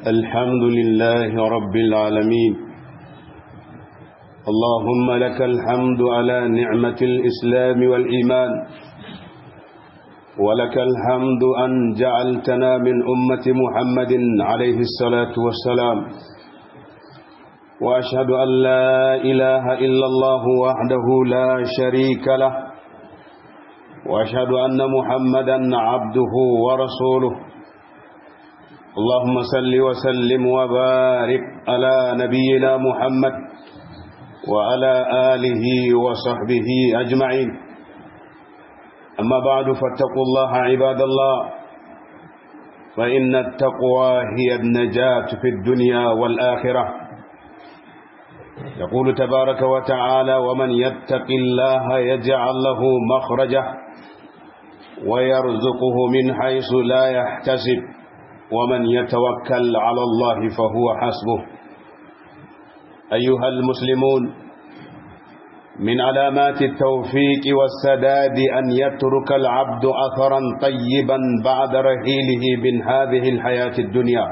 الحمد لله رب العالمين اللهم لك الحمد على نعمة الإسلام والإيمان ولك الحمد أن جعلتنا من أمة محمد عليه الصلاة والسلام وأشهد أن لا إله إلا الله وحده لا شريك له وأشهد أن محمدا عبده ورسوله اللهم صل وسلم وبارك على نبينا محمد وعلى آله وصحبه أجمعين أما بعد فاتقوا الله عباد الله فإن التقوى هي النجاة في الدنيا والآخرة يقول تبارك وتعالى ومن يتق الله يجعل له مخرجه ويرزقه من حيث لا يحتسب ومن يتوكل على الله فهو حسبه أيها المسلمون من علامات التوفيق والسداد أن يترك العبد أثرا طيبا بعد رحيله من هذه الحياة الدنيا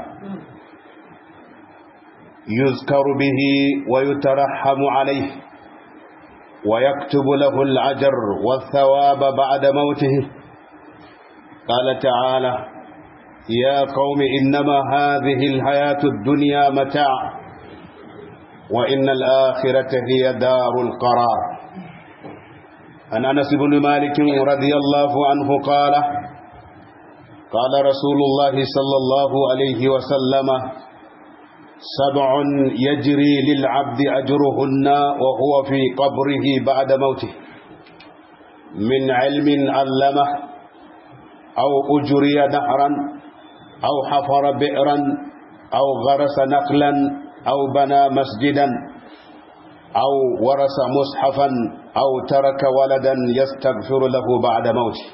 يذكر به ويترحم عليه ويكتب له العجر والثواب بعد موته قال تعالى يا قوم إنما هذه الحياة الدنيا متاع وإن الآخرة هي دار القرار عن أنس بن مالك رضي الله عنه قال قال رسول الله صلى الله عليه وسلم سبع يجري للعبد أجرهن وهو في قبره بعد موته من علم علمه أو أجري نهرا أو حفر بئرا أو غرس نقلا أو بنى مسجدا أو ورث مصحفا أو ترك ولدا يستغفر له بعد موته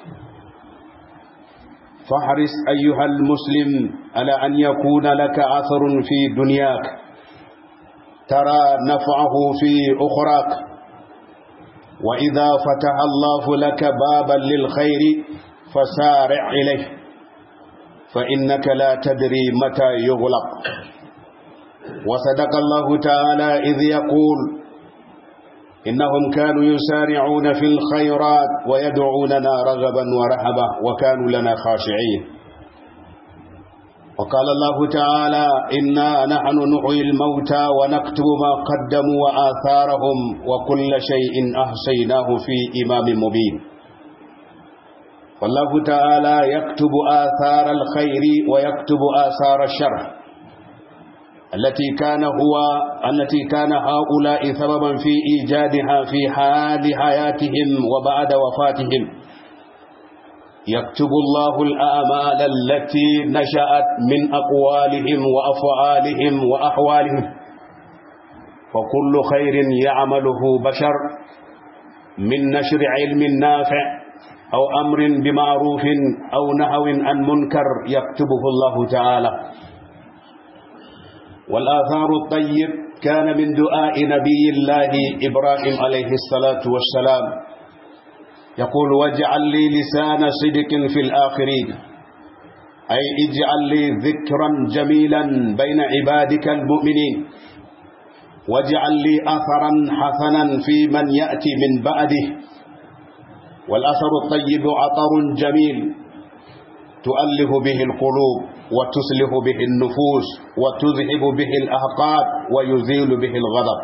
فاحرص أيها المسلم على أن يكون لك أثر في دنياك ترى نفعه في أخراك وإذا فتح الله لك بابا للخير فسارع إليه فإنك لا تدري متى يغلق وصدق الله تعالى إذ يقول إنهم كانوا يسارعون في الخيرات ويدعوننا رغبا ورهبا وكانوا لنا خاشعين وقال الله تعالى إنا نحن نحيي الموتى ونكتب ما قدموا وآثارهم وكل شيء أحصيناه في إمام مبين والله تعالى يكتب آثار الخير ويكتب آثار الشر التي كان هو التي كان هؤلاء سببا في إيجادها في حال حياتهم وبعد وفاتهم يكتب الله الأعمال التي نشأت من أقوالهم وأفعالهم وأحوالهم فكل خير يعمله بشر من نشر علم نافع أو أمر بمعروف أو نهو عن منكر يكتبه الله تعالى والآثار الطيب كان من دعاء نبي الله إبراهيم عليه الصلاة والسلام يقول واجعل لي لسان صدق في الآخرين أي اجعل لي ذكرا جميلا بين عبادك المؤمنين واجعل لي أثرا حسنا في من يأتي من بعده والأثر الطيب عطر جميل تؤلف به القلوب وتصلح به النفوس وتذهب به الأحقاد ويزيل به الغضب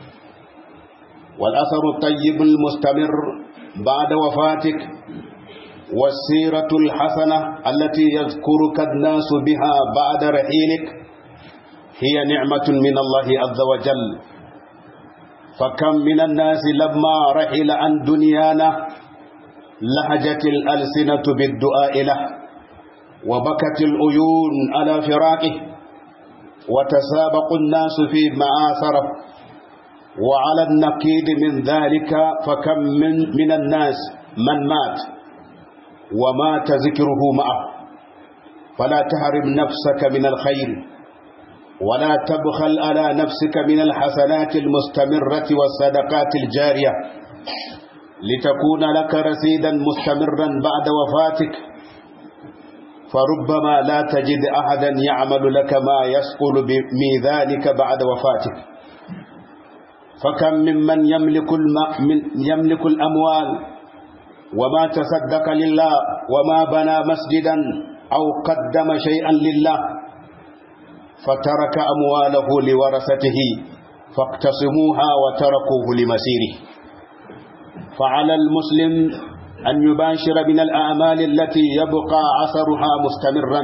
والأثر الطيب المستمر بعد وفاتك والسيرة الحسنة التي يذكرك الناس بها بعد رحيلك هي نعمة من الله عز وجل فكم من الناس لما رحل عن دنيانا لهجت الألسنة بالدعاء له وبكت العيون على فراقه وتسابق الناس في معاثره وعلى النقيض من ذلك فكم من, من الناس من مات ومات ذكره معه فلا تهرم نفسك من الخير ولا تبخل على نفسك من الحسنات المستمرة والصدقات الجارية لتكون لك رصيدا مستمرا بعد وفاتك فربما لا تجد أحدا يعمل لك ما يسقل بميزانك بعد وفاتك فكم ممن يملك, من يملك الأموال وما تصدق لله وما بنى مسجدا أو قدم شيئا لله فترك أمواله لورثته فاقتسموها وتركوه لمسيره فعلى المسلم أن يباشر من الأعمال التي يبقى أثرها مستمرا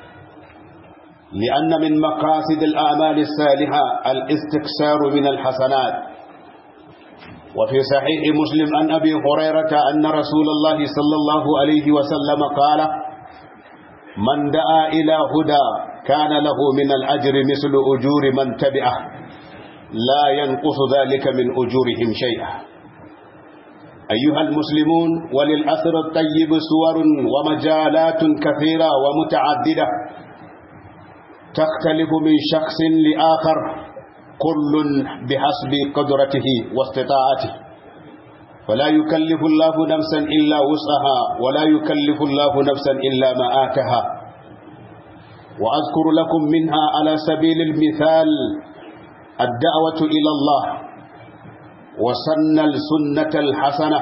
لأن من مقاصد الأعمال الصالحة الاستكسار من الحسنات وفي صحيح مسلم عن أبي هريرة أن رسول الله صلى الله عليه وسلم قال من دعا إلى هدى كان له من الأجر مثل أجور من تبعه لا ينقص ذلك من أجورهم شيئا أيها المسلمون وللأثر الطيب صور ومجالات كثيرة ومتعددة تختلف من شخص لآخر كل بحسب قدرته واستطاعته فلا يكلف الله نفسا إلا وسعها ولا يكلف الله نفسا إلا ما آتها وأذكر لكم منها على سبيل المثال الدعوة إلى الله وسن السنة الحسنة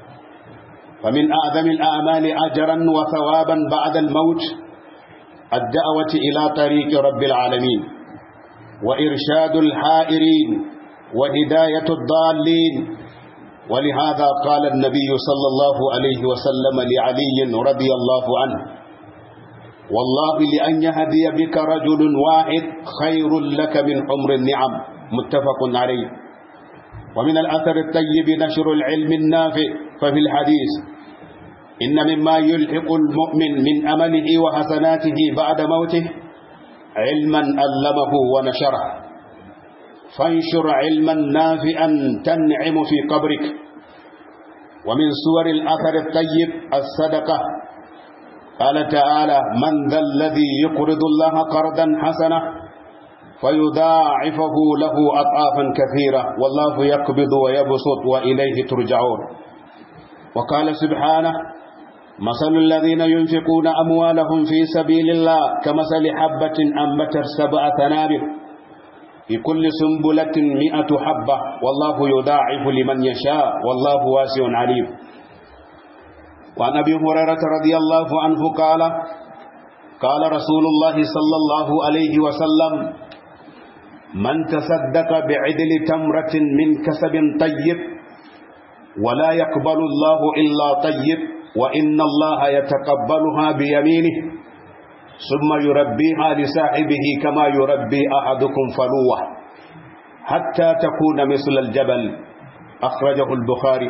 فمن أعظم الأعمال أجرا وثوابا بعد الموت الدعوة إلى طريق رب العالمين وإرشاد الحائرين وهداية الضالين ولهذا قال النبي صلى الله عليه وسلم لعلي رضي الله عنه والله لأن يهدي بك رجل واحد خير لك من حمر النعم متفق عليه ومن الأثر الطيب نشر العلم النافع ففي الحديث إن مما يلحق المؤمن من أمله وحسناته بعد موته علما ألمه ونشره فانشر علما نافعا تنعم في قبرك ومن صور الأثر الطيب الصدقة قال تعالى من ذا الذي يقرض الله قرضا حسنا فيضاعفه له أضعافا كثيرة والله يقبض ويبسط وإليه ترجعون وقال سبحانه مثل الذين ينفقون أموالهم في سبيل الله كمثل حبة أنبتت سبع ثنابل في كل سنبلة مئة حبة والله يضاعف لمن يشاء والله واسع عليم وعن أبي هريرة رضي الله عنه قال قال رسول الله صلى الله عليه وسلم من تصدق بعدل تمرة من كسب طيب ولا يقبل الله إلا طيب وإن الله يتقبلها بيمينه ثم يربيها لصاحبه كما يربي أحدكم فلوة حتى تكون مثل الجبل أخرجه البخاري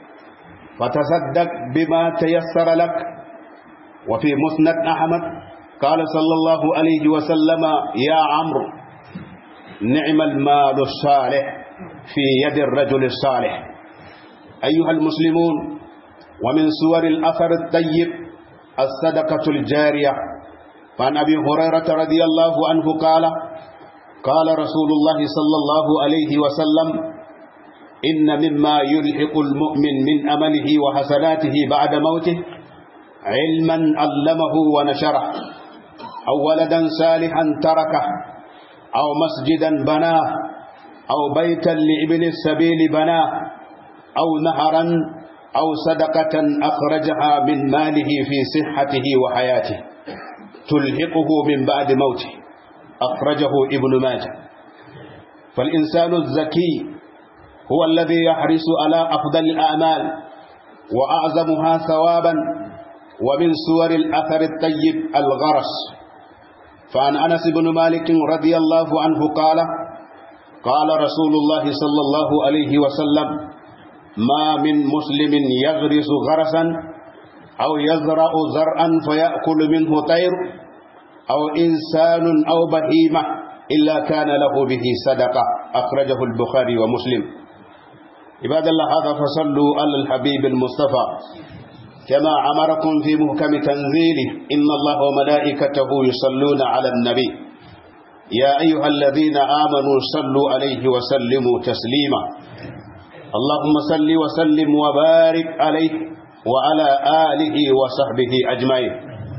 فتصدق بما تيسر لك وفي مسند أحمد قال صلى الله عليه وسلم يا عمرو نعم المال الصالح في يد الرجل الصالح أيها المسلمون ومن صور الأثر الطيب الصدقة الجارية فعن أبي هريرة رضي الله عنه قال قال رسول الله صلى الله عليه وسلم إن مما يلحق المؤمن من أمله وحسناته بعد موته علما علمه ونشره أو ولدا صالحا تركه أو مسجدا بناه أو بيتا لابن السبيل بناه أو نهرا أو صدقة أخرجها من ماله في صحته وحياته تلحقه من بعد موته أخرجه ابن ماجه فالإنسان الذكي هو الذي يحرص على أفضل الأعمال وأعظمها ثوابا ومن صور الأثر الطيب الغرس فعن أنس بن مالك رضي الله عنه قال قال رسول الله صلى الله عليه وسلم ما من مسلم يغرس غرسا أو يزرع زرعا فيأكل منه طير أو إنسان أو بهيمة إلا كان له به صدقة أخرجه البخاري ومسلم عباد الله هذا فصلوا على الحبيب المصطفى كما أمركم في محكم تنزيله إن الله وملائكته يصلون على النبي يا أيها الذين آمنوا صلوا عليه وسلموا تسليما اللهم صل وسلم وبارك عليه وعلى آله وصحبه أجمعين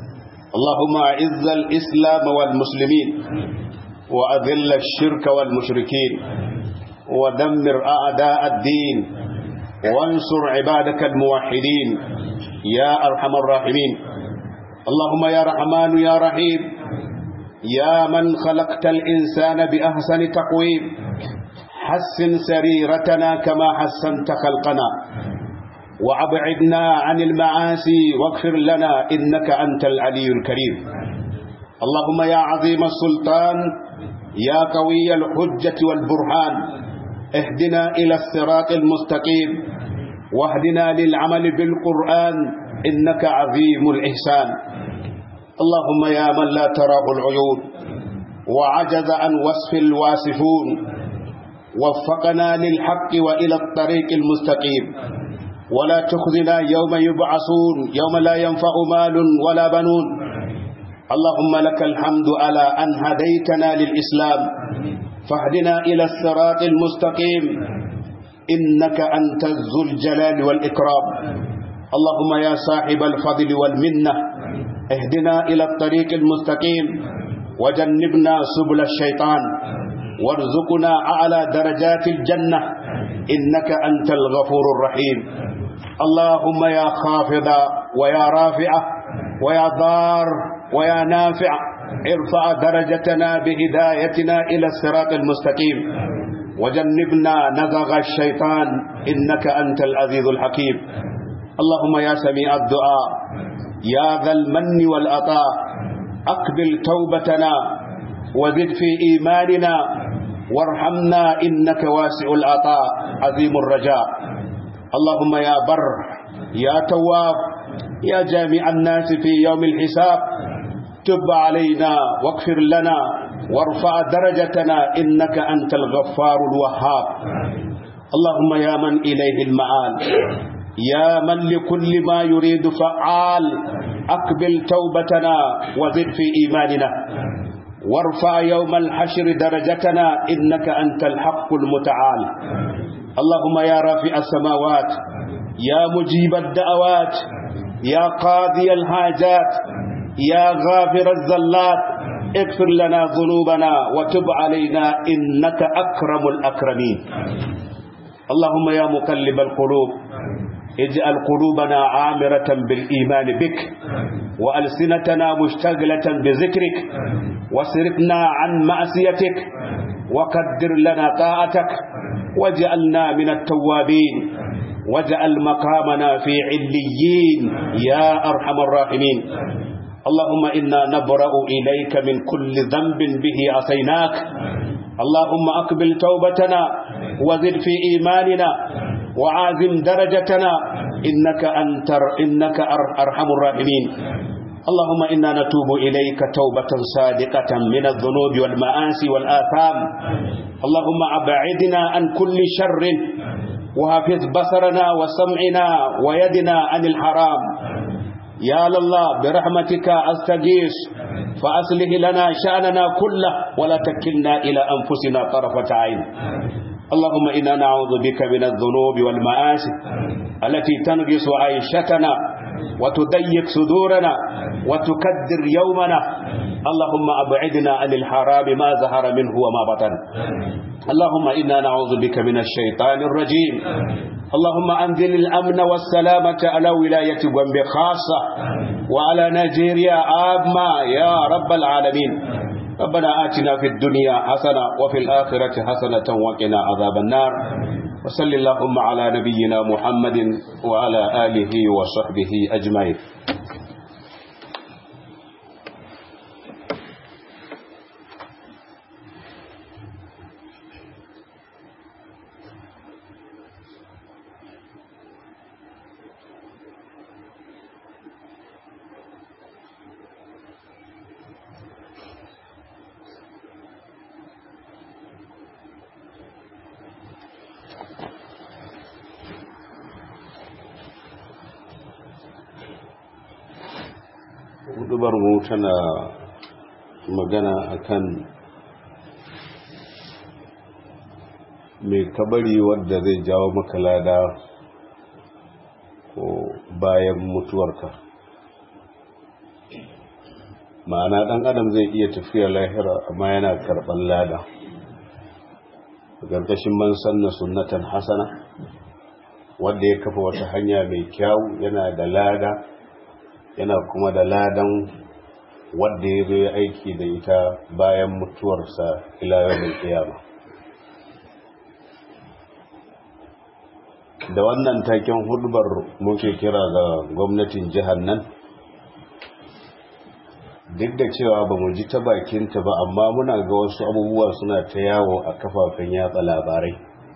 اللهم أعز الإسلام والمسلمين وأذل الشرك والمشركين ودمر أعداء الدين وانصر عبادك الموحدين يا أرحم الراحمين اللهم يا رحمن يا رحيم يا من خلقت الإنسان بأحسن تقويم حسن سريرتنا كما حسنت خلقنا وأبعدنا عن المعاصي واغفر لنا إنك أنت العلي الكريم اللهم يا عظيم السلطان يا قوي الحجة والبرهان اهدنا إلى الصراط المستقيم واهدنا للعمل بالقرآن إنك عظيم الإحسان اللهم يا من لا تراه العيون وعجز عن وصف الواصفون وفقنا للحق وإلى الطريق المستقيم ولا تخذنا يوم يبعثون يوم لا ينفع مال ولا بنون اللهم لك الحمد على أن هديتنا للإسلام فاهدنا إلى الصراط المستقيم إنك أنت ذو الجلال والإكرام اللهم يا صاحب الفضل والمنة اهدنا إلى الطريق المستقيم وجنبنا سبل الشيطان وارزقنا أعلى درجات الجنة إنك أنت الغفور الرحيم اللهم يا خافض ويا رافع ويا ضار ويا نافع ارفع درجتنا بهدايتنا إلى الصراط المستقيم وجنبنا نزغ الشيطان إنك أنت العزيز الحكيم اللهم يا سميع الدعاء يا ذا المن والعطاء أقبل توبتنا وزد في إيماننا وارحمنا إنك واسع العطاء عظيم الرجاء اللهم يا بر يا تواب يا جامع الناس في يوم الحساب تب علينا واغفر لنا وارفع درجتنا إنك أنت الغفار الوهاب اللهم يا من إليه المآل يا من لكل ما يريد فعال أقبل توبتنا وزد في إيماننا وارفع يوم الحشر درجتنا إنك أنت الحق المتعال اللهم يا رافع السماوات يا مجيب الدعوات يا قاضي الحاجات يا غافر الزلات اغفر لنا ذنوبنا وتب علينا إنك أكرم الأكرمين اللهم يا مقلب القلوب اجعل قلوبنا عامرة بالإيمان بك وألسنتنا مشتغلة بذكرك وسرقنا عن معصيتك وقدر لنا طاعتك واجعلنا من التوابين واجعل مقامنا في عليين يا أرحم الراحمين اللهم إنا نبرأ إليك من كل ذنب به عصيناك اللهم أقبل توبتنا وزد في إيماننا وعازم درجتنا إنك أنت إنك أرحم الراحمين اللهم إنا نتوب إليك توبة صادقة من الذنوب والمآسي والآثام اللهم أبعدنا عن كل شر وحفظ بصرنا وسمعنا ويدنا عن الحرام يا الله برحمتك أستغيث فأصلح لنا شأننا كله ولا تكلنا إلى أنفسنا طرفة عين اللهم إنا نعوذ بك من الذنوب والمآسي التي تنغص عيشتنا وتضيق صدورنا وتكدر يومنا اللهم أبعدنا عن الحرام ما ظهر منه وما بطن اللهم إنا نعوذ بك من الشيطان الرجيم اللهم أنزل الأمن والسلامة على ولاية بومبي خاصة وعلى نيجيريا عامة يا رب العالمين ربنا آتنا في الدنيا حسنة وفي الآخرة حسنة وقنا عذاب النار وصل اللهم على نبينا محمد وعلى آله وصحبه أجمعين hudubar mu tana magana akan mai kabari wadda zai jawo maka lada ko bayan mutuwarka ma'ana ɗan adam zai iya tafiya lahira amma yana karɓar lada ƙarƙashin man sanna sunnatan hasana wanda ya kafa wata hanya mai kyau yana da lada yana kuma da ladan wanda ya zo ya aiki da ita bayan mutuwarsa ila yau kiyama da wannan taken hudubar muke kira ga gwamnatin jihar nan duk da cewa ba mu ji ta bakinta ba amma muna ga wasu abubuwa suna ta yawo a kafafen yatsa labarai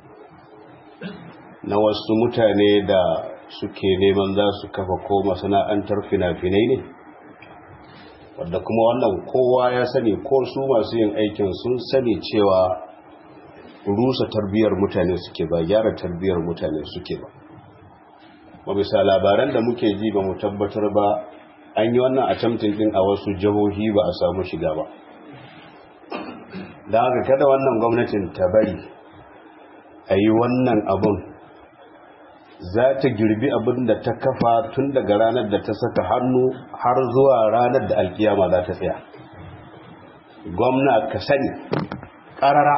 na wasu mutane da suke neman za su kafa ko masana'antar fina-finai ne wadda kuma wannan kowa ya sani ko su masu yin aikin sun sani cewa rusa tarbiyyar mutane suke ba gyara tarbiyyar mutane suke ba ba bisa labaran da muke ji ba mu tabbatar ba an yi wannan attempting din a wasu jihohi ba a samu shiga ba da haka kada wannan gwamnatin ta bari a yi wannan abun za ta girbi abin da ta kafa tun daga ranar da ta saka hannu har zuwa ranar da alkiyama za ta tsaya gwamna ka sani ƙarara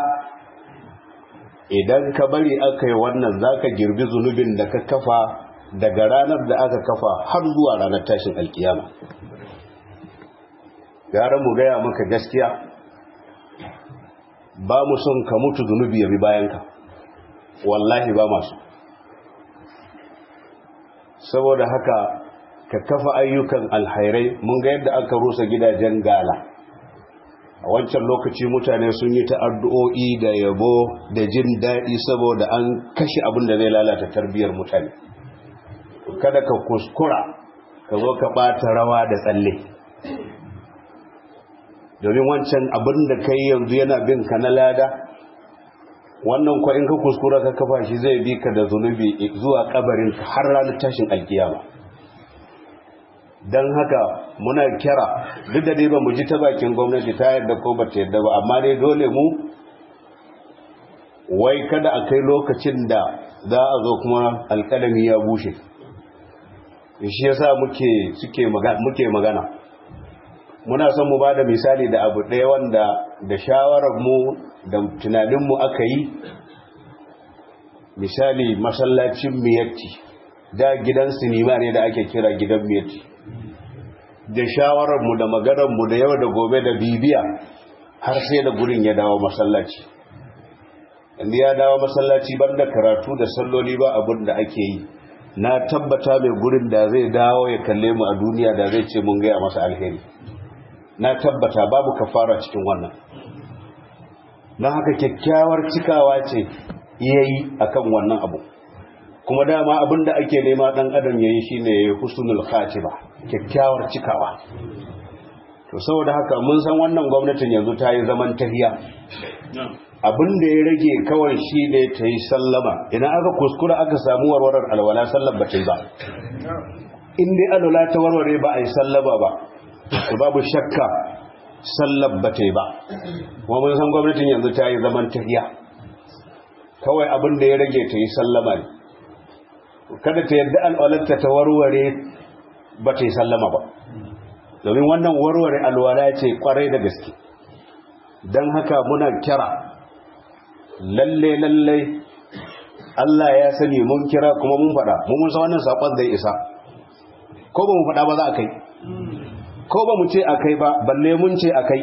idan ka bari aka yi wannan za ka girbi zunubin da ka kafa daga ranar da aka kafa har zuwa ranar tashin alkiyama gara mu gaya maka gaskiya ba mu son ka mutu zunubi ya bi bayanka wallahi ba masu saboda haka ka kafa ayyukan alhairai mun ga yadda aka rusa gidajen gala a wancan lokaci mutane sun yi ta addu'o'i da yabo da jin daɗi saboda an kashe abin da zai lalata tarbiyyar mutane kada ka kuskura ka zo ka ɓata rawa da tsalle domin wancan abin da kai yanzu yana bin ka na lada wannan kwa in ka kuskura ka kafa shi zai bi ka da zunubi zuwa kabarin har ranar tashin alkiyama don haka muna kira duk da dai ba mu ji ta bakin gwamnati ta yadda ko ba ta yadda ba amma dai dole mu wai kada a kai lokacin da za a zo kuma alkalami ya bushe shi yasa muke suke magana muke magana muna son mu bada misali da abu ɗaya wanda da shawarar mu da tunanin mu aka yi misali masallacin miyatti da gidan sinima ne da ake kira gidan miyatti da shawarar mu da maganar mu da yau da gobe da bibiya har sai da gurin ya dawo masallaci inda ya dawo masallaci banda karatu da salloli ba abin da ake yi na tabbata mai gurin da zai dawo ya kalle mu a duniya da zai ce mun gaya masa alheri na tabbata babu kafara cikin wannan don haka kyakkyawar cikawa ce yayi akan wannan abu kuma dama abin da ake nema dan adam yayi shine yayi husnul khatima kyakkyawar cikawa to saboda haka mun san wannan gwamnatin yanzu ta yi zaman tahiya abin da ya rage kawai shi ne ta yi sallama idan aka kuskura aka samu warwarar alwala sallar ba ta yi ba in dai alwala ta warware ba a yi sallama ba to babu shakka sallar ba ta yi ba kuma mun san gwamnatin yanzu ta yi zaman tahiya kawai abin da ya rage ta yi sallama ne kada ta yadda alwalarta ta warware ba ta yi sallama ba domin wannan warware alwala ce kwarai da gaske don haka muna kira lalle lalle Allah ya sani mun kira kuma mun faɗa mun musa wannan saƙon zai isa ko ba mu faɗa ba za a kai ko ba mu ce a kai ba balle mun ce a kai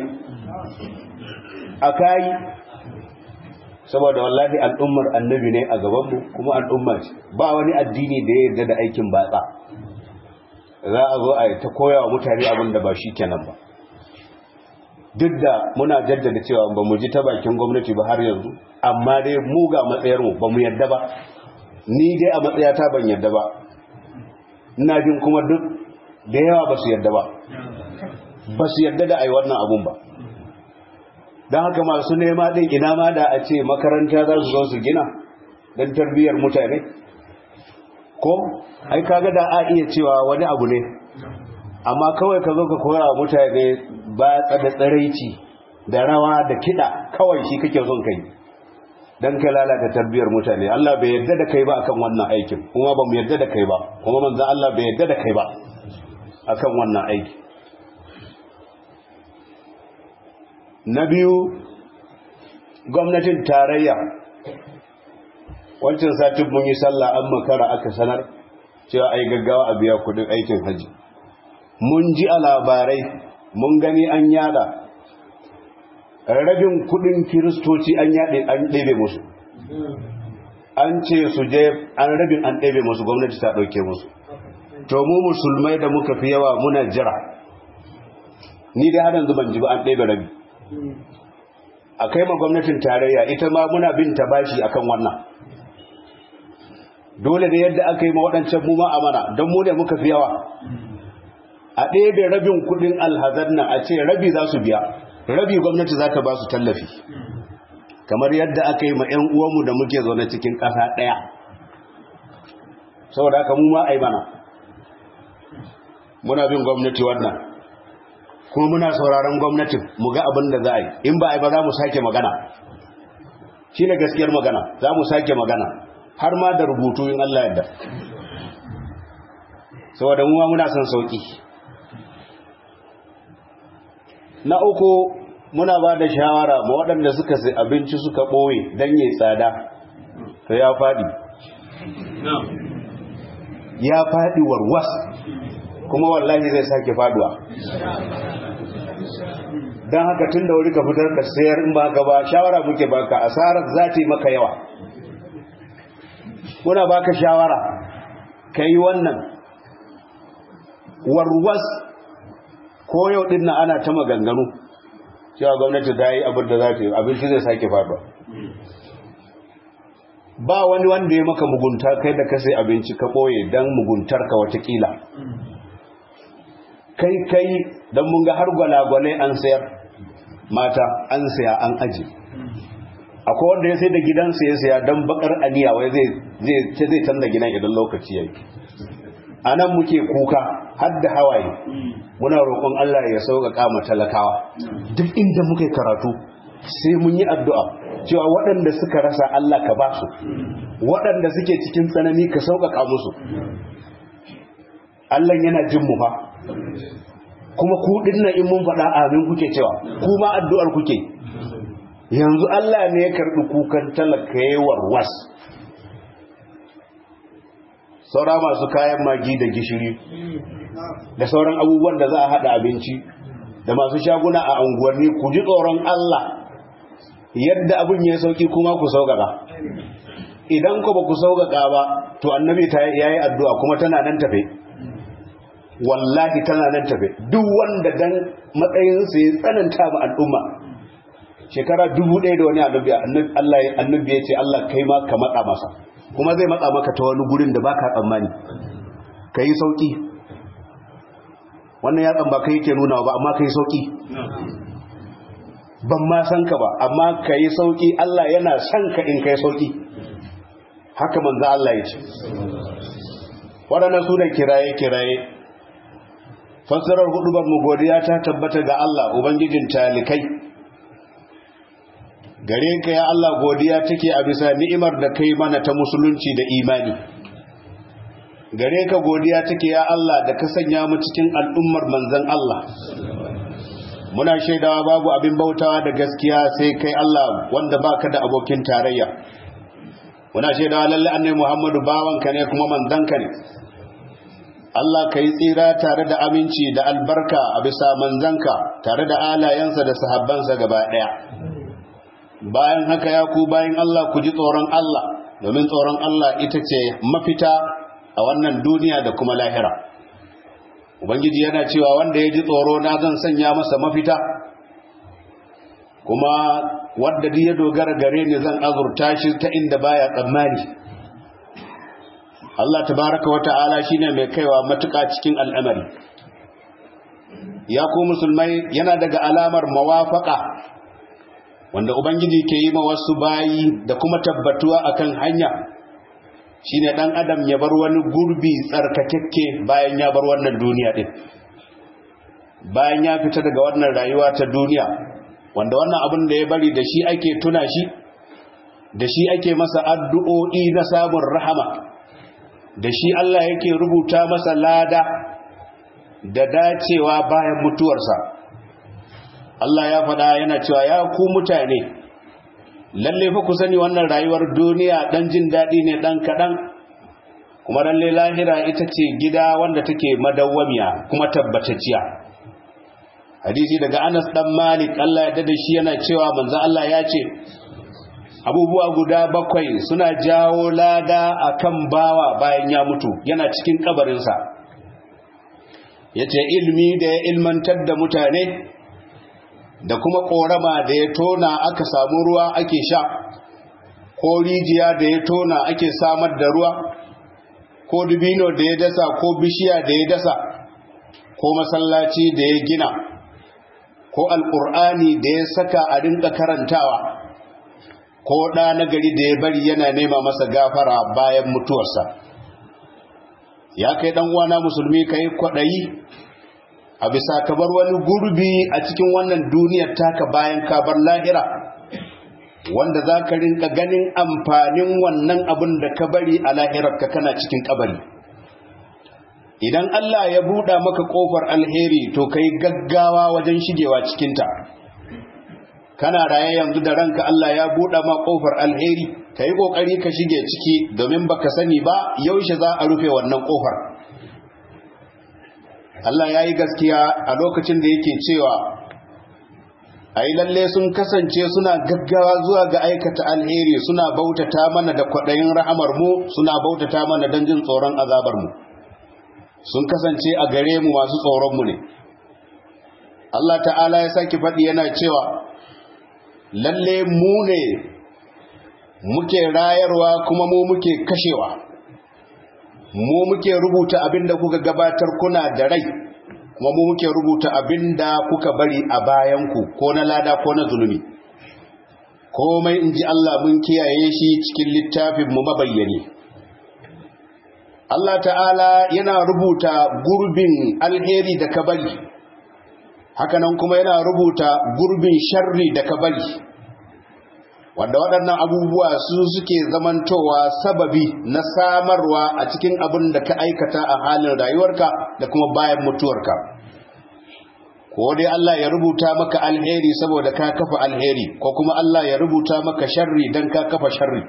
a kai saboda wallahi al'ummar annabi ne a gabanmu kuma al'umma ce ba wani addini da ya yarda da aikin batsa za a zo a yi ta koya wa mutane abin da ba shi kenan ba duk da muna jaddada cewa ba mu ji ta bakin gwamnati ba har yanzu amma dai mu ga matsayarmu ba mu yadda ba ni dai a matsayata ban yadda ba ina jin kuma duk da yawa ba su yadda ba ba su yadda da ai wannan abun ba don haka masu nema ɗin ina ma da a ce makaranta za su zo su gina don tarbiyyar mutane ko ai kaga da a iya cewa wani abu ne amma kawai ka zo ka koya wa mutane ba da tsaraici da rawa da kiɗa kawai shi kake son kai don ka lalata tarbiyyar mutane Allah bai yarda da kai ba akan wannan aikin kuma ba mu yarda da kai ba kuma manzan Allah bai yarda da kai ba akan wannan aiki na biyu gwamnatin tarayya wancan satin mun yi sallah an makara aka sanar cewa ai gaggawa a biya kudin aikin haji mun ji a labarai mun gani an yada rabin kudin kiristoci an yade an ɗebe musu an ce su je an rabin an ɗebe musu gwamnati ta ɗauke musu to mu musulmai da muka fi yawa muna jira ni dai har yanzu ban ji ba an ɗebe rabi a kai ma gwamnatin tarayya ita ma muna bin ta bashi akan wannan dole ne yadda aka yi ma waɗancan mu ma amana don mu ne muka fi yawa a ɗebe rabin kuɗin alhazar nan a ce rabi za su biya rabi gwamnati za ta ba su tallafi kamar yadda aka yi ma 'yan uwanmu da muke zaune cikin ƙasa ɗaya saboda haka mu ma a yi mana muna bin gwamnati wannan kuma muna sauraron gwamnatin mu ga abin da za a yi in ba a yi ba za mu sake magana shi ne gaskiyar magana za mu sake magana har ma da rubutu in Allah yadda saboda mu ma muna son sauki na uku muna ba da shawara ma waɗanda suka sai abinci suka ɓoye don yi tsada to ya faɗi ya faɗi warwas kuma wallahi zai sake faduwa don haka tun da wuri ka fitar ka sayar in ba ka ba shawara muke baka asarar za ta yi maka yawa muna baka shawara ka yi wannan warwas ko yau din na ana ta maganganu cewa gwamnati ta yi abin da za ta yi abinci zai sake faduwa ba wani wanda ya maka mugunta kai da ka sai abinci ka ɓoye don muguntar ka watakila kai kai don mun ga har gwalagwalai an sayar mata an saya an aji akwai wanda ya sai da gidansa ya saya don bakar aniya wai zai zai canza gidan idan lokaci yayi a nan muke kuka har da hawaye muna roƙon Allah ya sauƙaƙa ma talakawa duk inda muke karatu sai mun yi addu'a cewa waɗanda suka rasa Allah ka ba su waɗanda suke cikin tsanani ka sauƙaƙa musu Allah yana jin mu fa kuma ku dinnan in mun faɗa amin kuke cewa kuma addu'ar kuke yanzu Allah ne ya karɓi kukan talaka yawar was saura masu kayan magi da gishiri da sauran abubuwan da za a haɗa abinci da masu shaguna a unguwanni ku ji tsoron Allah yadda abin ya sauki kuma ku sauƙaƙa idan ku ba ku sauƙaƙa ba to annabi ta yayi addu'a kuma tana nan tafe wallahi tana nan tafe duk wanda dan matsayinsa ya tsananta ma al'umma shekara dubu ɗaya da wani annabi Allah annabi ya ce Allah kai ma ka matsa masa kuma zai matsa maka ta wani gurin da baka tsammani ka yi sauƙi wannan yatsan ba kai yake nuna ba amma ka yi sauƙi ban ma san ka ba amma ka yi sauƙi Allah yana san ka in ka yi sauƙi haka manzo Allah ya ce waɗannan su da kiraye-kiraye fassarar hudubar mu godiya ta tabbata ga Allah ubangijin talikai gare ka ya Allah godiya take a bisa ni'imar da kai mana ta musulunci da imani gare ka godiya take ya Allah da ka sanya mu cikin al'ummar manzon Allah muna shaidawa babu abin bautawa da gaskiya sai kai Allah wanda baka da abokin tarayya muna shaidawa lalle annabi Muhammadu bawanka ne kuma manzanka ne Allah ka yi tsira tare da aminci da albarka a bisa manzanka tare da alayensa da sahabbansa gaba ɗaya bayan haka ya ku bayan Allah ku ji tsoron Allah domin tsoron Allah ita ce mafita a wannan duniya da kuma lahira ubangiji yana cewa wanda ya ji tsoro na zan sanya masa mafita kuma wadda duk ya dogara gare ni zan azurta shi ta inda baya tsammani Allah tabaraka wata'ala shine mai kaiwa matuƙa cikin al'amari ya ku musulmai yana daga alamar mawafaka wanda ubangiji ke yi ma wasu bayi da kuma tabbatuwa akan hanya shine dan adam ya bar wani gurbi tsarkakekke bayan ya bar wannan duniya din bayan ya fita daga wannan rayuwa ta duniya wanda wannan abin da ya bari da shi ake tuna shi da shi ake masa addu'o'i na samun rahama da shi Allah yake rubuta masa lada da dacewa bayan mutuwarsa Allah ya faɗa yana cewa ya ku mutane lalle fa ku sani wannan rayuwar duniya dan jin daɗi ne dan kaɗan kuma lalle lahira ita ce gida wanda take madawwamiya kuma tabbatacciya hadisi daga Anas dan Malik Allah ya dade shi yana cewa manzo Allah ya ce abubuwa guda bakwai suna jawo lada akan bawa bayan ya mutu yana cikin kabarinsa yace ilmi da ya ilmantar da mutane da kuma korama da ya tona aka samu ruwa ake sha ko rijiya da ya tona ake samar da ruwa ko dubino da ya dasa ko bishiya da ya dasa ko masallaci da ya gina ko alƙur'ani da ya saka a rinka karantawa ko ɗa na gari da ya bari yana nema masa gafara bayan mutuwarsa ya kai ɗan uwana musulmi ka yi kwaɗayi a bisa ka bar wani gurbi a cikin wannan duniyar taka bayan ka bar lahira wanda za ka rinka ganin amfanin wannan abin da ka bari a lahirarka kana cikin kabari idan Allah ya buɗa maka ƙofar alheri to kai gaggawa wajen shigewa cikinta kana raye yanzu da ranka Allah ya buɗa ma ƙofar alheri ka yi ƙoƙari ka shige ciki domin baka sani ba yaushe za a rufe wannan ƙofar Allah ya yi gaskiya a lokacin da yake cewa a yi lalle sun kasance suna gaggawa zuwa ga aikata alheri suna bautata mana da kwaɗayin rahamar mu suna bautata mana don jin tsoron azabar mu sun kasance a gare mu masu tsoronmu ne Allah ta'ala ya sake faɗi yana cewa lalle mu ne muke rayarwa kuma mu muke kashewa mu muke rubuta abin da kuka gabatar kuna da rai kuma mu muke rubuta abin da kuka bari a bayanku ko na lada ko na zulumi komai in ji Allah mun kiyaye shi cikin littafin mu mabayyane Allah ta'ala yana rubuta gurbin alheri da ka bari hakanan kuma yana rubuta gurbin sharri da ka bari wanda waɗannan abubuwa su suke zamantowa sababi na samarwa a cikin abin da ka aikata a halin rayuwarka da kuma bayan mutuwarka ko dai Allah ya rubuta maka alheri saboda ka kafa alheri ko kuma Allah ya rubuta maka sharri don ka kafa sharri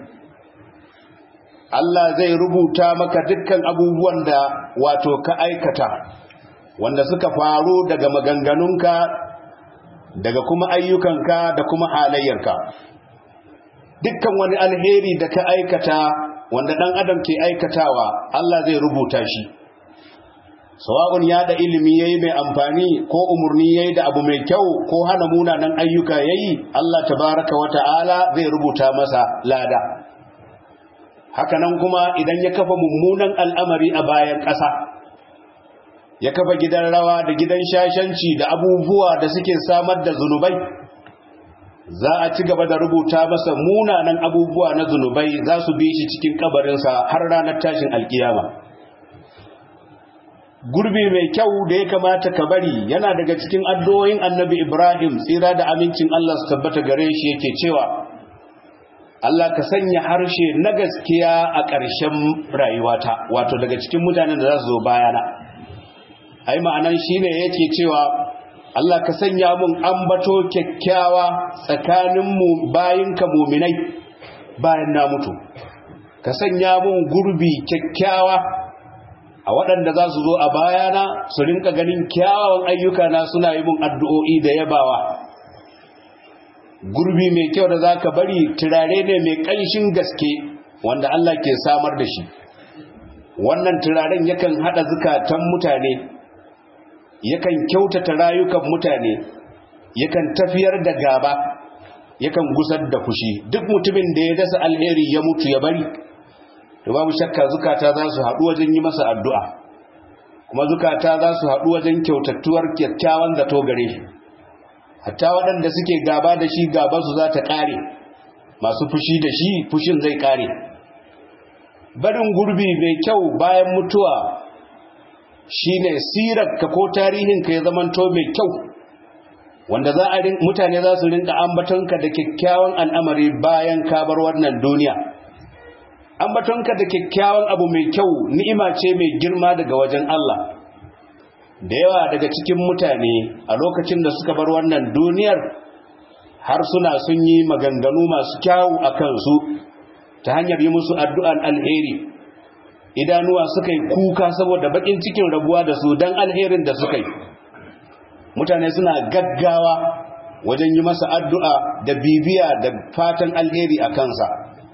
Allah zai rubuta maka dukkan abubuwan da wato ka aikata wanda suka faru daga maganganunka daga kuma ayyukanka da kuma halayyarka dukkan wani alheri da ka aikata wanda ɗan adam ke aikatawa Allah zai rubuta shi sawa'un ya da ilimi yayi mai amfani ko umurni yayi da abu mai kyau ko hana munanan ayyuka yayi Allah tabaraka wa ta'ala zai rubuta masa lada hakanan kuma idan ya kafa mummunan al'amari a bayan ƙasa ya kafa gidan rawa da gidan shashanci da abubuwa da suke samar da zunubai za a ci gaba da rubuta masa munanan abubuwa na zunubai za su bi shi cikin kabarinsa har ranar tashin alkiyama gurbi mai kyau da ya kamata ka bari yana daga cikin addu'o'in annabi ibrahim tsira da amincin allah su tabbata gare shi yake cewa allah ka sanya harshe na gaskiya a ƙarshen rayuwata wato daga cikin mutanen da za su zo bayana ai ma'anan shine yake cewa Allah ka sanya mun ambato kyakkyawa tsakaninmu bayinka muminai bayan na mutu ka sanya mun gurbi kyakkyawa a waɗanda za su zo a bayana su rinka ganin kyawawan ayyuka na suna yi mun addu'o'i da yabawa gurbi mai kyau da za ka bari turare ne mai ƙanshin gaske wanda Allah ke samar da shi wannan turaren yakan haɗa zukatan mutane yakan kyautata rayukan mutane yakan tafiyar da gaba yakan gusar da fushi duk mutumin da ya dasa alheri ya mutu ya bari to babu shakka zukata za su haɗu wajen yi masa addu'a kuma zukata za su haɗu wajen kyautattuwar kyakkyawan zato gare shi hatta waɗanda suke gaba da shi gaba su za ta ƙare masu fushi da shi fushin zai ƙare barin gurbi mai kyau bayan mutuwa shine sirarka ko tarihinka ya zamanto mai kyau wanda za a mutane za su rinka ambatonka da kyakkyawan al'amari bayan ka bar wannan duniya ambatonka da kyakkyawan abu mai kyau ni'ima ce mai girma daga wajen Allah da yawa daga cikin mutane a lokacin da suka bar wannan duniyar har suna sun yi maganganu masu kyawu a kansu ta hanyar yi musu addu'an alheri idanuwa suka yi kuka saboda bakin cikin rabuwa da su don alherin da suka yi mutane suna gaggawa wajen yi masa addu'a da bibiya da fatan alheri a kansa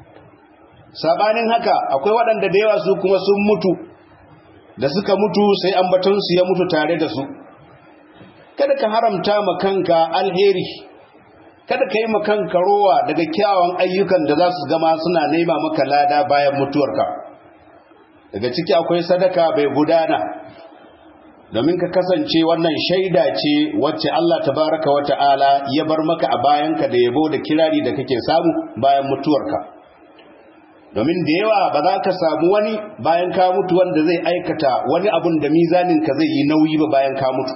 sabanin haka akwai waɗanda da yawa su kuma sun mutu da suka mutu sai ambatonsu ya mutu tare da su kada ka haramta ma kanka alheri kada ka yi ma kanka rowa daga kyawun ayyukan da za su gama suna nema maka lada bayan mutuwarka daga ciki akwai sadaka bai gudana domin ka kasance wannan shaida ce wacce Allah tabaraka wa ta'ala ya bar maka a bayanka da yabo da kirari da kake samu bayan mutuwarka domin da yawa ba za ka samu wani bayan ka mutu wanda zai aikata wani abun da mizanin ka zai yi nauyi ba bayan ka mutu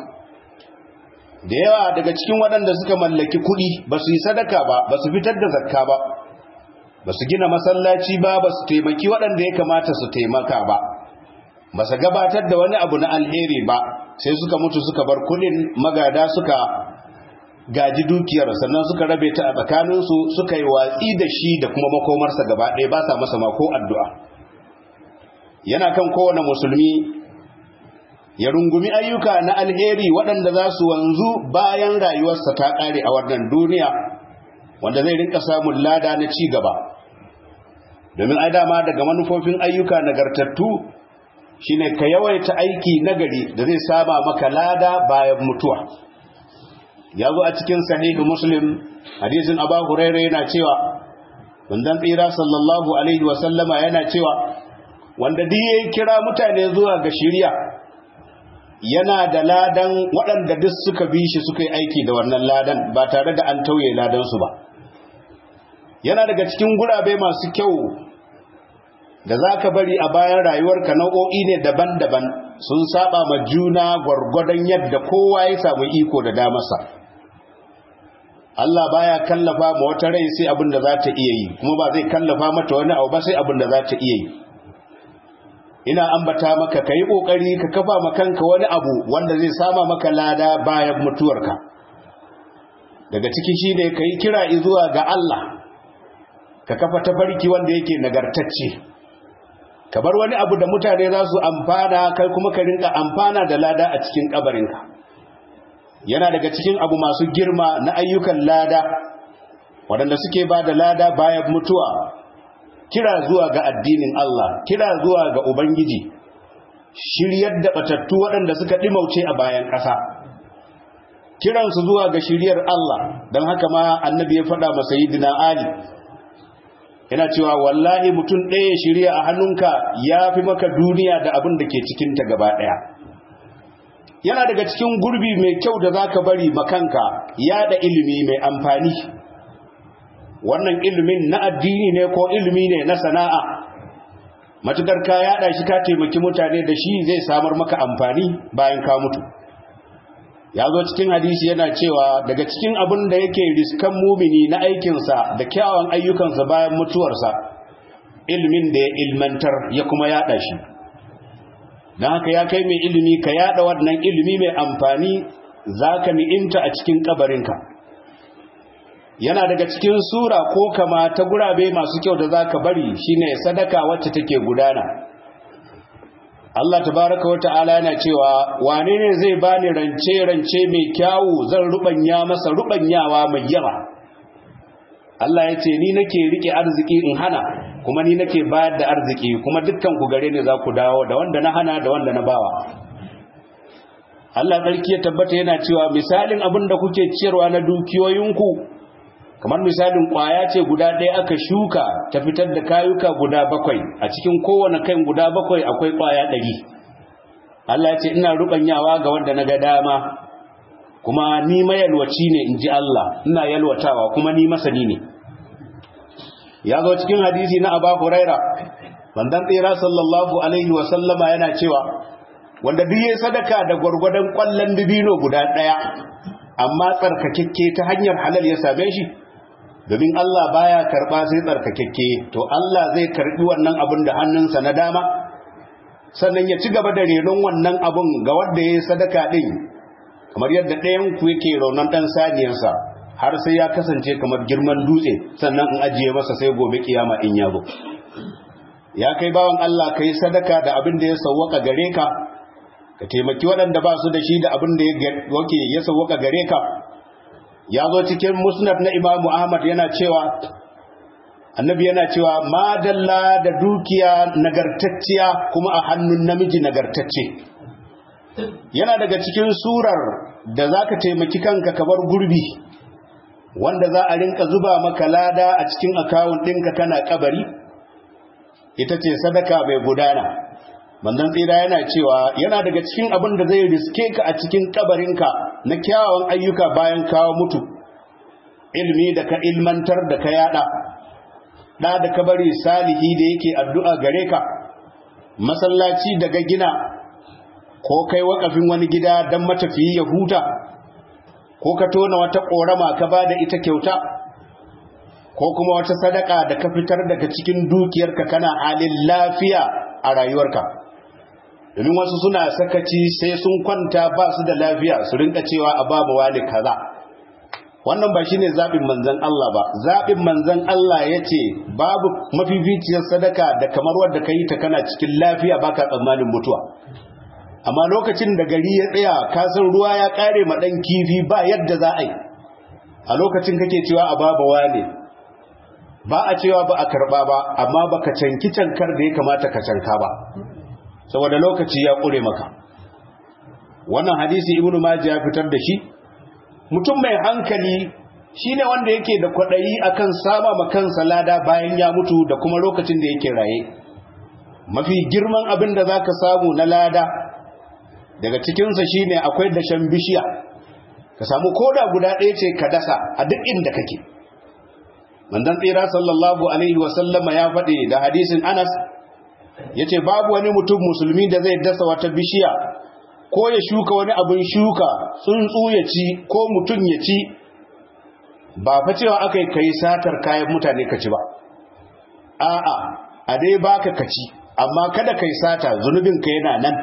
da yawa daga cikin waɗanda suka mallaki kuɗi ba su yi sadaka ba ba su fitar da zakka ba ba su gina masallaci ba ba su taimaki waɗanda ya kamata su taimaka ba ba su gabatar da wani abu na alheri ba sai suka mutu suka bar kuɗin magada suka gaji dukiyar sannan suka rabe ta a tsakaninsu suka yi watsi da shi da kuma makomarsa gaba ɗaya ba sa masa mako addu'a yana kan kowane musulmi ya rungumi ayyuka na alheri waɗanda za su wanzu bayan rayuwarsa ta ƙare a wannan duniya wanda zai rinka samun lada na ci gaba domin ai dama daga manufofin ayyuka nagartattu shine ka yawaita aiki nagari da zai saba maka lada bayan mutuwa ya zo a cikin sahihu muslim hadisin abu huraira yana cewa wandan tsira sallallahu alaihi wasallama yana cewa wanda duk ya kira mutane zuwa ga shirya yana da ladan waɗanda duk suka bi shi suka yi aiki da wannan ladan ba tare da an tauye ladansu ba yana daga cikin gurabe masu kyau da za ka bari a bayan rayuwarka nau'o'i ne daban-daban sun saba ma juna gwargwadon yadda kowa ya samu iko da damarsa Allah baya kallafa ma wata rai sai abin da za ta iya yi kuma ba zai kallafa mata wani abu ba sai abin da za ta iya yi ina ambata maka ka yi ƙoƙari ka kafa ma kanka wani abu wanda zai sama maka lada bayan mutuwarka daga ciki shi ne ka yi kira zuwa ga Allah ka kafa tafarki wanda yake nagartacce ka bar wani abu da mutane za su amfana kai kuma ka rinka amfana da lada a cikin kabarinka yana daga cikin abu masu girma na ayyukan lada waɗanda suke ba da lada bayan mutuwa kira zuwa ga addinin Allah kira zuwa ga Ubangiji shiryar da batattu waɗanda suka ɗimauce a bayan ƙasa kiransu zuwa ga shiryar Allah don haka ma annabi ya faɗa masa yidina Ali yana cewa wallahi mutum ɗaya shirya a hannunka ya fi maka duniya da abin da ke cikinta gaba ɗaya yana daga cikin gurbi mai kyau da za ka bari makanka yada ilimi mai amfani wannan ilimin na addini ne ko ilimi ne na sana'a matukar ka yada shi ka taimaki mutane da shi zai samar maka amfani bayan ka mutu ya zo cikin hadisi yana cewa daga cikin abin da yake riskan mumini na aikinsa da kyawun ayyukansa bayan mutuwarsa ilimin da ya ilmantar ya kuma yada shi don haka ya kai mai ilimi ka yada wannan ilimi mai amfani za ka ni'imta a cikin kabarinka yana daga cikin sura ko kama ta gurabe masu kyau da za ka bari shine sadaka wacce take gudana Allah tabaraka wa ta'ala yana cewa wane ne zai bani rance rance mai kyawu zan rubanya masa rubanyawa mai yawa Allah ya ce ni nake rike arziki in hana kuma ni nake bayar da arziki kuma dukkan ku gare ne za ku dawo da wanda na hana da wanda na bawa Allah sarki ya tabbata yana cewa misalin abin da kuke ciyarwa na dukiyoyinku kamar misalin kwaya ce guda ɗaya aka shuka ta fitar da kayuka guda bakwai a cikin kowane kan guda bakwai akwai kwaya ɗari Allah ce ina ruɓanyawa ga wanda na ga dama kuma ni mayalwaci ne in ji Allah ina yalwatawa kuma ni masani ne ya zo cikin hadisi na Aba Huraira bandan tsira sallallahu alaihi wa sallama yana cewa wanda duk yayin sadaka da gwargwadon kwallon dibino guda ɗaya amma tsarkakekke ta hanyar halal ya same shi domin Allah baya karba sai tsarkakekke to Allah zai karbi wannan abin da hannunsa na dama sannan ya ci gaba da renon wannan abun ga wanda ya yi sadaka ɗin kamar yadda ɗayan ku yake raunan ɗan saniyarsa har sai ya kasance kamar girman dutse sannan in ajiye masa sai gobe kiyama in ya zo ya kai bawan Allah ka yi sadaka da abin da ya sauwaka gare ka ka taimaki waɗanda ba su da shi da abin da ya sauwaka gare ka ya zo cikin musnad na imamu ahmad yana cewa annabi yana cewa madalla da dukiya nagartacciya kuma a hannun namiji nagartacce yana daga cikin surar da za ka taimaki kanka kamar gurbi wanda za a rinka zuba maka lada a cikin akawun ɗinka kana kabari ita ce sadaka mai gudana manzon tsira yana cewa yana daga cikin abin da zai riske ka a cikin kabarinka na kyawawan ayyuka bayan kawo mutu ilmi da ka ilmantar da ka yada da da ka bari salihi da yake addu'a gare ka masallaci daga gina ko kai wakafin wani gida don matafiyi ya huta ko ka tona wata ƙorama ka ba da ita kyauta ko kuma wata sadaka da ka fitar daga cikin dukiyarka kana halin lafiya a rayuwarka domin wasu suna sakaci sai sun kwanta ba su da lafiya su rinka cewa a babu wani kaza wannan ba shine zaɓin manzan Allah ba zaɓin manzan Allah ya ce babu mafificiyar sadaka da kamar wadda ka yi ta kana cikin lafiya baka tsammanin mutuwa amma lokacin da gari ya tsaya kasan ruwa ya ƙare ma ɗan kifi ba yadda za a yi a lokacin kake cewa a babu wane ba a cewa ba a karɓa ba amma ba ka canki cankar da ya kamata ka canka ba saboda lokaci ya ƙure maka wannan hadisi ibnu majah ya fitar da shi mutum mai hankali shine wanda yake da kwaɗayi akan sama ma kansa lada bayan ya mutu da kuma lokacin da yake raye mafi girman abin da zaka samu na lada daga cikinsa shine akwai dashen bishiya ka samu koda guda ɗaya ce ka dasa a duk inda kake manzon tsira sallallahu alaihi wasallama ya faɗi da hadisin anas ya ce babu wani mutum musulmi da zai dasa wata bishiya ko ya shuka wani abin shuka tsuntsu ya ci ko mutum ya ci ba fa cewa aka yi kai satar kayan mutane ka ci ba a'a a dai baka ka ci amma kada kai sata zunubin ka yana nan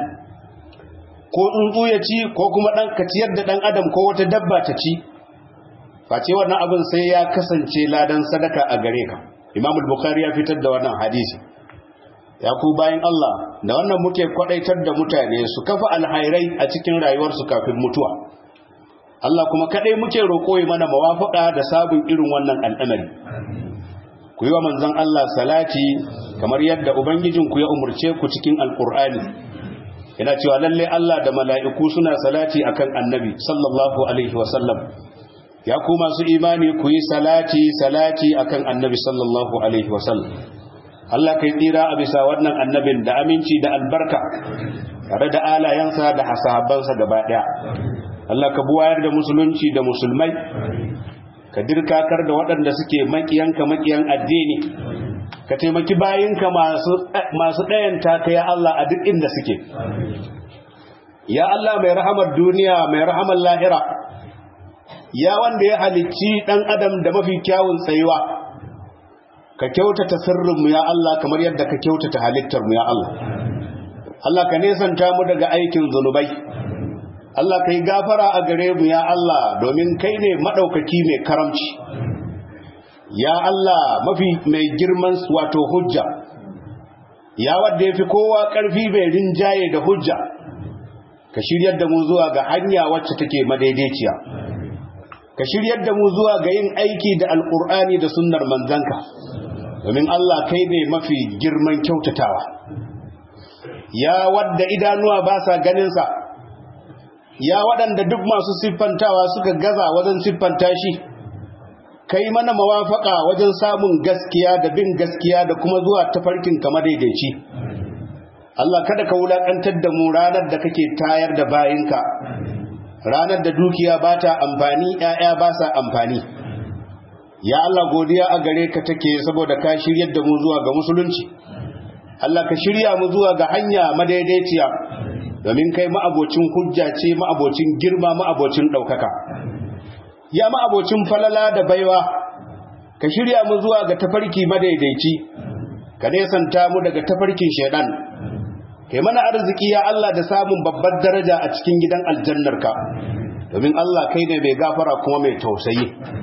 ko tsuntsu ya ci ko kuma dan ka ciyar da dan adam ko wata dabba ta ci face wannan abin sai ya kasance ladan sadaka a gare ka Imam al-Bukhari ya fitar da wannan hadisi ya ku bayan Allah da wannan muke kwadaitar da mutane su kafa alhairai a cikin rayuwarsu kafin mutuwa Allah kuma kadai muke roƙo yi mana mawafaka da sabon irin wannan al'amari ku yi wa manzon Allah salati kamar yadda ubangijinku ya umurce ku cikin alqur'ani yana cewa lalle Allah da mala'iku suna salati akan annabi sallallahu alaihi wasallam ya ku masu imani ku yi salati salati akan annabi sallallahu alaihi wasallam Allah kai tsira a bisa wannan annabin da aminci da albarka tare da alayensa da hasabansa gaba daya Allah ka buwayar da musulunci da musulmai ka dirkakar da waɗanda suke makiyanka makiyan addini ka taimaki bayinka masu masu ɗayanta ka ya Allah a duk inda suke ya Allah mai rahamar duniya mai rahamar lahira ya wanda ya halicci ɗan adam da mafi kyawun tsayuwa ka kyautata sirrinmu ya Allah kamar yadda ka kyautata halittarmu ya Allah Allah ka nesanta mu daga aikin zunubai Allah ka yi gafara a gare mu ya Allah domin kai ne maɗaukaki mai karamci ya Allah mafi mai girman wato hujja ya wadda ya fi kowa ƙarfi mai rinjaye da hujja ka shiryar da mu zuwa ga hanya wacce take madaidaiciya ka shiryar da mu zuwa ga yin aiki da alkur'ani da sunnar manzanka domin Allah kai ne mafi girman kyautatawa ya wadda idanuwa ba sa ganinsa ya waɗanda duk masu siffantawa suka gaza wajen siffanta shi kai mana mawafaka wajen samun gaskiya da bin gaskiya da kuma zuwa tafarkin kama daidaici Allah kada ka wulaƙantar da mu ranar da kake tayar da bayinka ranar da dukiya ba ta amfani ‘ya'ya ba sa amfani ya Allah godiya a gare ka take saboda ka shiryar da mu zuwa ga musulunci Allah ka shirya mu zuwa ga hanya madaidaiciya domin kai ma'abocin hujja ce ma'abocin girma ma'abocin ɗaukaka ya ma'abocin falala da baiwa ka shirya mu zuwa ga tafarki madaidaici ka nesanta mu daga tafarkin shaidan kai mana arziki ya Allah da samun babbar daraja a cikin gidan aljannarka domin Allah kai ne mai gafara kuma mai tausayi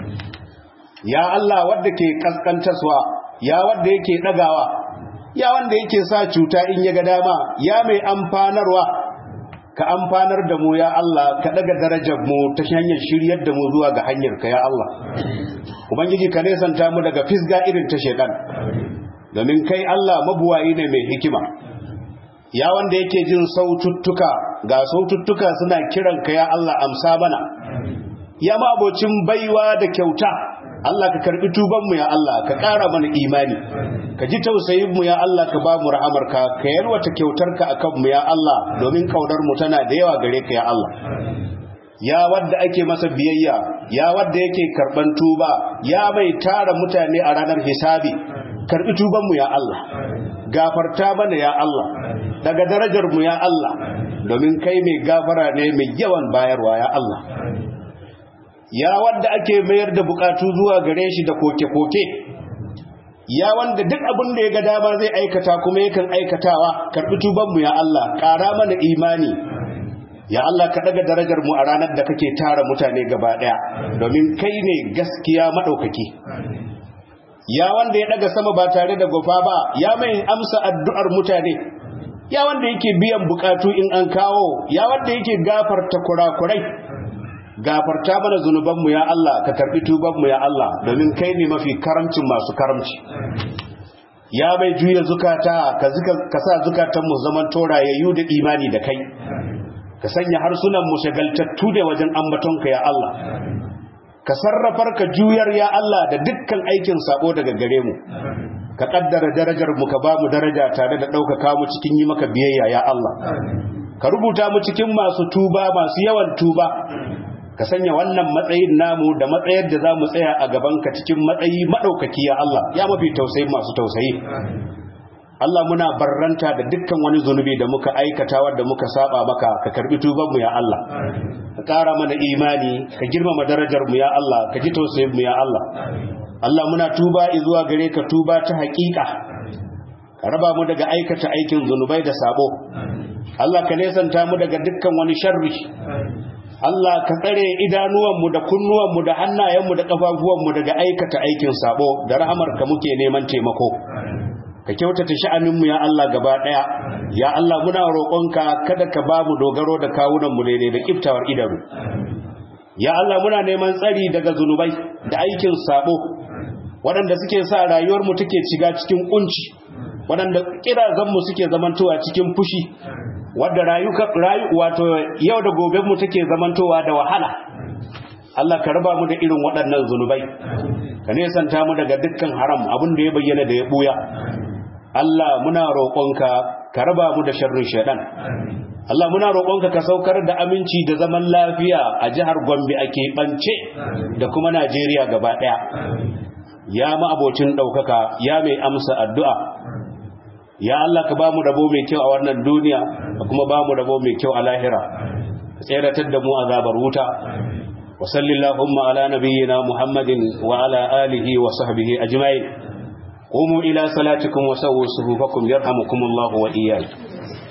ya Allah wadda ke kaskantaswa ya wadda yake dagawa ya wanda yake sa cuta in ya ga dama ya mai amfanarwa ka amfanar da mu ya Allah ka daga darajar mu ta hanyar shiryar da mu zuwa ga hanyar ka ya Allah ubangiji ka nesanta mu daga fisga irin ta shedan domin kai Allah mabuwayi ne mai hikima ya wanda yake jin saututtuka ga saututtuka suna kiran ka ya Allah amsa bana ya ma abocin baiwa da kyauta Allah ka karbi tubanmu ya Allah ka ƙara mana imani ka ji tausayinmu ya Allah ka ba mu rahamarka ka yalwata kyautarka a kanmu ya Allah domin mu tana da yawa gare ka ya Allah ya wadda ake masa biyayya ya wadda yake karban tuba ya mai tara mutane a ranar hisabi karbi tubanmu ya Allah gafarta mana ya Allah daga darajarmu ya Allah domin kai mai gafara ne mai yawan bayarwa ya Allah ya wanda ake mayar da bukatu zuwa gare shi da koke-koke ya wanda duk abin da ya ga dama zai aikata kuma yakan aikatawa karbi tubanmu ya Allah ƙara mana imani ya Allah ka daga darajar mu a ranar da kake tara mutane gaba daya domin kai ne gaskiya madaukaki ya wanda ya daga sama ba tare da gofa ba ya mai amsa addu'ar mutane ya wanda yake biyan bukatu in an kawo ya wanda yake gafarta kurakurai gafarta mana zunubanmu ya Allah ka karbi tubanmu ya Allah domin kai ne mafi karamcin masu karamci ya bai juya zukata ka sa zukatanmu zaman torayayyu da imani da kai ka sanya harsunanmu shagaltattu da wajen ambatonka ya Allah ka sarrafar ka juyar ya Allah da dukkan aikin sabo daga gare mu ka kaddara darajar mu ka ba mu daraja tare da ɗaukaka mu cikin yi maka biyayya ya Allah ka rubuta mu cikin masu tuba masu yawan tuba ka sanya wannan matsayin namu da matsayar da za mu tsaya a gabanka cikin matsayi maɗaukaki ya Allah ya mafi tausayi masu tausayi Allah muna barranta da dukkan wani zunubi da muka aikata wadda muka saba maka ka karbi tubanmu ya Allah ka ƙara mana imani ka girmama darajar mu ya Allah ka ji tausayin mu ya Allah Allah muna tuba zuwa gare ka tuba ta haƙiƙa ka raba mu daga aikata aikin zunubai da sabo Allah ka nesanta mu daga dukkan wani sharri Allah ka tsare idanuwanmu da kunnuwanmu da hannayenmu da ƙafafuwanmu daga aikata aikin sabo da rahamarka muke neman taimako ka kyautata sha'aninmu ya Allah gaba ɗaya ya Allah muna roƙonka kada ka ba mu dogaro da kawunanmu daidai da kiftawar idanu ya Allah muna neman tsari daga zunubai da aikin sabo waɗanda suke sa rayuwarmu take shiga cikin kunci waɗanda kirazanmu suke zamantowa cikin fushi wadda rayu wato yau da gobe mu take zamantowa da wahala Allah ka raba mu da irin waɗannan zunubai ka nesanta mu daga dukkan haram abin da ya bayyana da ya buya Allah muna roƙonka ka raba mu da sharrin shaidan Allah muna roƙonka ka saukar da aminci da zaman lafiya a jihar Gombe a keɓance da kuma Najeriya gaba ɗaya ya ma abocin ɗaukaka ya mai amsa addu'a ya Allah ka ba mu rabo mai kyau a wannan duniya ka kuma ba mu rabo mai kyau a lahira ka tseratar da mu azabar wuta wa sallallahu ala nabiyyina muhammadin wa ala alihi wa sahbihi ajma'in qumu ila salatikum wa sawwu sufufakum yarhamukumullahu wa iyyakum